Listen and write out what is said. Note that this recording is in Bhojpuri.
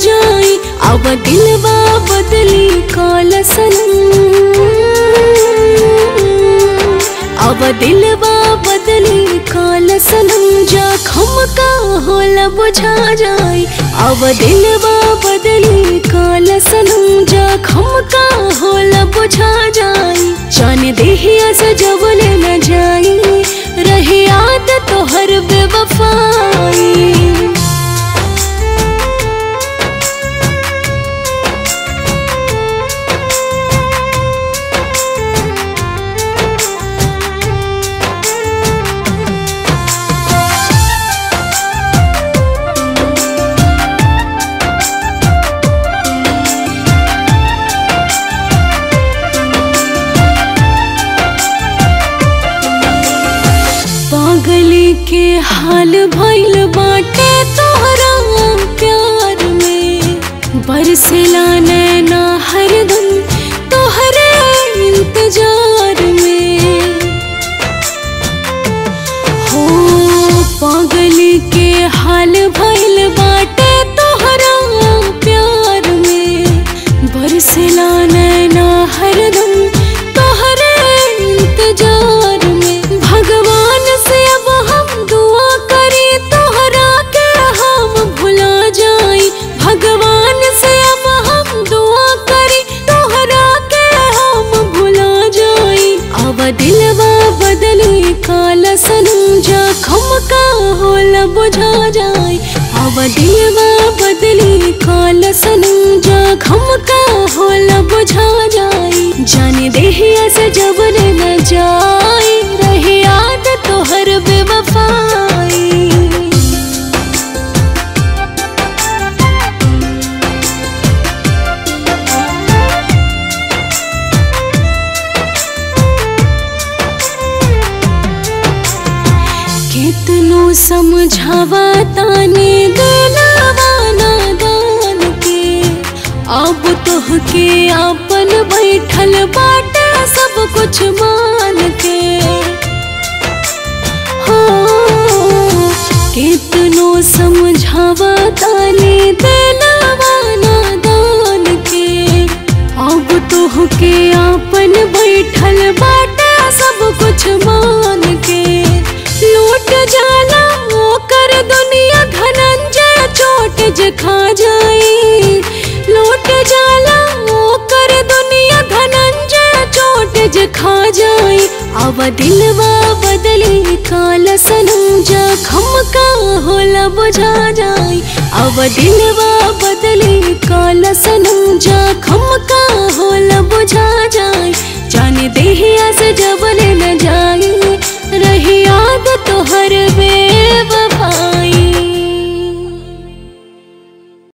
जाई अब दिलवा बदली काल सनम अब दिलवा बदली काल सनम जखम का होला बुझा जाई अब दिलवा बदली काल सनम जखम का होला बुझा जाई जान देहिया से जबल न जाई रहे याद तो हर बेवफाई पागली के हाल भइल बाटे तोहरा प्यार में बरसिला नैना हरदम तोहरे इंतजार में हो पागली के हाल भइल बाटे तोहरा प्यार में बरसिला नैना हरदम तोहरे इंतजार में भगवान से अब हम दुआ करी तोहरा के हम भुला जाई भगवान से अब हम दुआ करी तोहरा के हम भुला जाई अब दिलवा बदली काल सनम जखम का होला बुझा जाई अब दिलवा बदली काल सनम जखम का होला बुझा जाई जाने देहिया से जबर न जाई रहे याद तोहर बेवफाई कितनो समझावा ताने दिलवा नादान के अब तोहके अपन बैठल बाटे सब कुछ मान के हो कितनो समझावा ताने दिलवा नादान के अब तोहके अपन बैठल बाटे सब कुछ मान के लूट जाला ओकर दुनिया धनंजय चोट जे खा जाई लूट जाला ओकर दुनिया धनंजय चोट जे खा जाई अब दिलवा बदली काल सनम जखम का होला बुझा जाई अब दिलवा बदली काल सनम